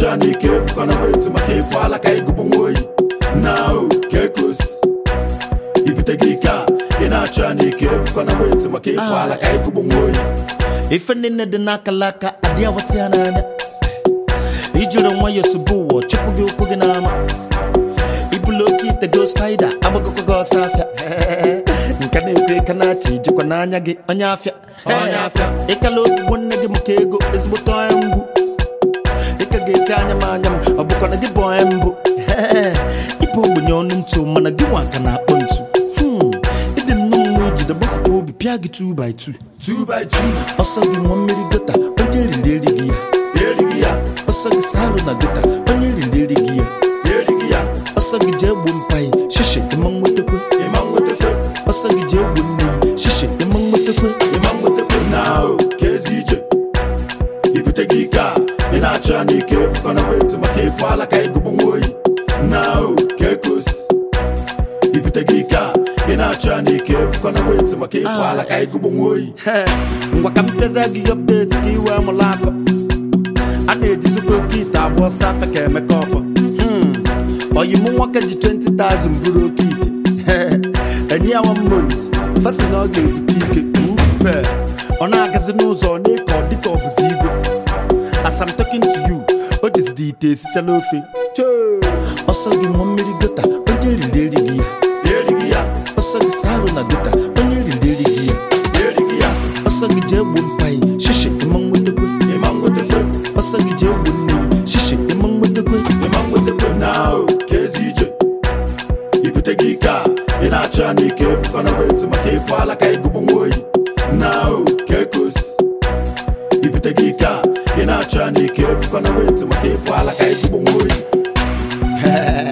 na-achọ ya n'ike ebukwana weti maka ịfụ ala ka ịgụbụ nwa oyi na o ka ekosi ibute gị ike a ị na-achọ ya n'ike ebukwana weti maka ịfụ ala ka ịgụbụ nwa oyi ife niile dị n'akalaka adị awata ya n'anya ijiri nwayọọ sobe ụwa chụpụ gị ụkwụ gị n'ama ibulu oke ite go spaida agbagokwa gị ọsọ afịa nke na-ekwe aka na-achị jikwa n'anya gị onye afịa Onye afịa. ịkala ogbugbo nne gị maka ego ezigbote onye mgbu ịka ga-eti anya m anya m ọ bụkwa na gị bụ onye mbụ ịbụ ogbenye ọnụ ntụ mana gị nwa ka na-akpọ ntu Hmm, ịdị nnọọ mma ijide gbasapụ obi pịa gị 2 by 2 2 by 2 ọsọ gị nwa mmiri gota onye riri erighị ya erighị ya ọsọ gị salụ na gota onye riri erighị ya erighị ya ọsọ gị jee gbuo mpaghị shishi ịma nwetakwe ịma nwetakwe ọsọ gị jee gbuo nne ya shishi ịma nwetakwe ịma nwetakwe na o ka ezi ije ibute gị ike a ị na-achọ ya n'ike ebukwana weti maka ịfụ ala ka ịgụbụ nwa oyi na o ka ekosi ibute gị ike a ị na-achọ ya n'ike ebukwana weti maka ịfụ ala ka ịgụbụ nwa oyi He, ngwa ka mpeza gị ọpdeti ka iwe mụrụ akọ a na-ejizikwa oke ite agba ọsọ afa ka emeka ọfọ Hmm, oyi mụ nwoke ji 20,000 bụrụ oke ite enye ya one month fasi na ọ ga-ebute ike upe ọ na-agazi n'ụzọ ọ na-eke ọ dịka ọ bụzi igwe as I'm talking to you o jizidi ite esichala ofe Choo! ọsọ gị nwa mmiri gota onye riri erighị ya erighị ya ọsọ gị salụ na gota onye riri erighị ya erighị ya ọsọ gị jee gbuo mpaghị shishi ịma nwetakwe ịma nwetakwe ọsọ gị jee gbuo nne ya shishi ịma nwetakwe ịma nwetakwe na o ka ezi ije ibute gị ike a ị na-achọ ya n'ike ebukwana weti maka ịfụ ala ka ịgụbụ nwa oyi na o ka ekosi ibute gị ike a ị na-achọ ya n'ike ebukwana weti maka ịfụ ala ka ịgụbụ nwa oyi